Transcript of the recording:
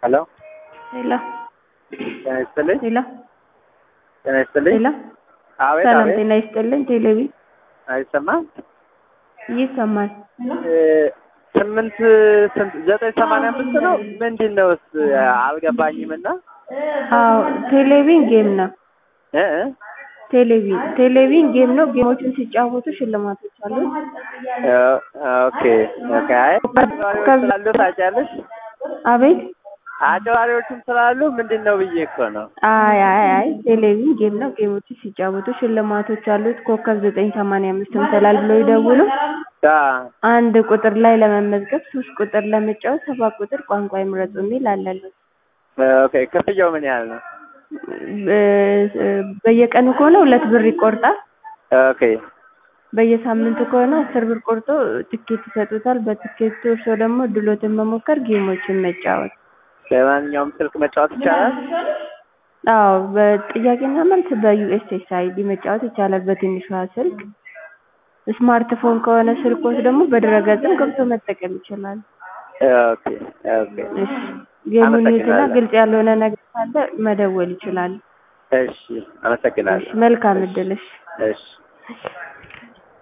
ሄሎ ሄሎ ጤና ይስጥልኝ። ሄሎ ጤና ይስጥልኝ። ሄሎ አቤት ሰላም አቤት። ጤና ይስጥልኝ። ቴሌቪ አይሰማም? ይሰማል። እ ስምንት ስንት ዘጠኝ ሰማንያ አምስት ነው ምንድን ነው? እስ አልገባኝም እና አዎ ቴሌቪዥን ጌም ነው። እ እ ቴሌቪዥን ቴሌቪዥን ጌም ነው። ጌሞችን ሲጫወቱ ሽልማቶች አሉት። እ ኦኬ ኦኬ። አይ አጭበርባሪዎች ስላሉ ታውቂያለሽ? አቤት አጭበርባሪዎችም ስላሉ ምንድን ነው ብዬ እኮ ነው። አይ አይ አይ ቴሌቪዥን ጌም ነው። ጌሞችን ሲጫወቱ ሽልማቶች አሉት። ኮከብ ዘጠኝ ሰማንያ አምስት ምትላል ብለው ይደውሉ። አ አንድ ቁጥር ላይ ለመመዝገብ፣ ሶስት ቁጥር ለመጫወት፣ ሰባት ቁጥር ቋንቋ ይምረጡ የሚል አለለት። ኦኬ። ክፍያው ምን ያህል ነው? በየቀኑ ከሆነ ሁለት ብር ይቆርጣል። ኦኬ በየሳምንቱ ከሆነ አስር ብር ቆርጦ ትኬት ይሰጡታል። በትኬቱ እርሶ ደግሞ ድሎትን መሞከር፣ ጌሞችን መጫወት። በማንኛውም ስልክ መጫወት ይቻላል? አዎ በጥያቄና መልስ በዩኤስኤስአይዲ መጫወት ይቻላል። በትንሿ ስልክ ስማርትፎን ከሆነ ስልኮት ደግሞ በድረገጽም ገብቶ መጠቀም ይችላል። ኦኬ ኦኬ። እሺ ጌሙን ይዩትና አመሰግናለሁ። ግልጽ ያልሆነ ነገር ካለ መደወል ይችላል። እሺ፣ አመሰግናለሁ። እሺ መልካም እድል። እሺ እሺ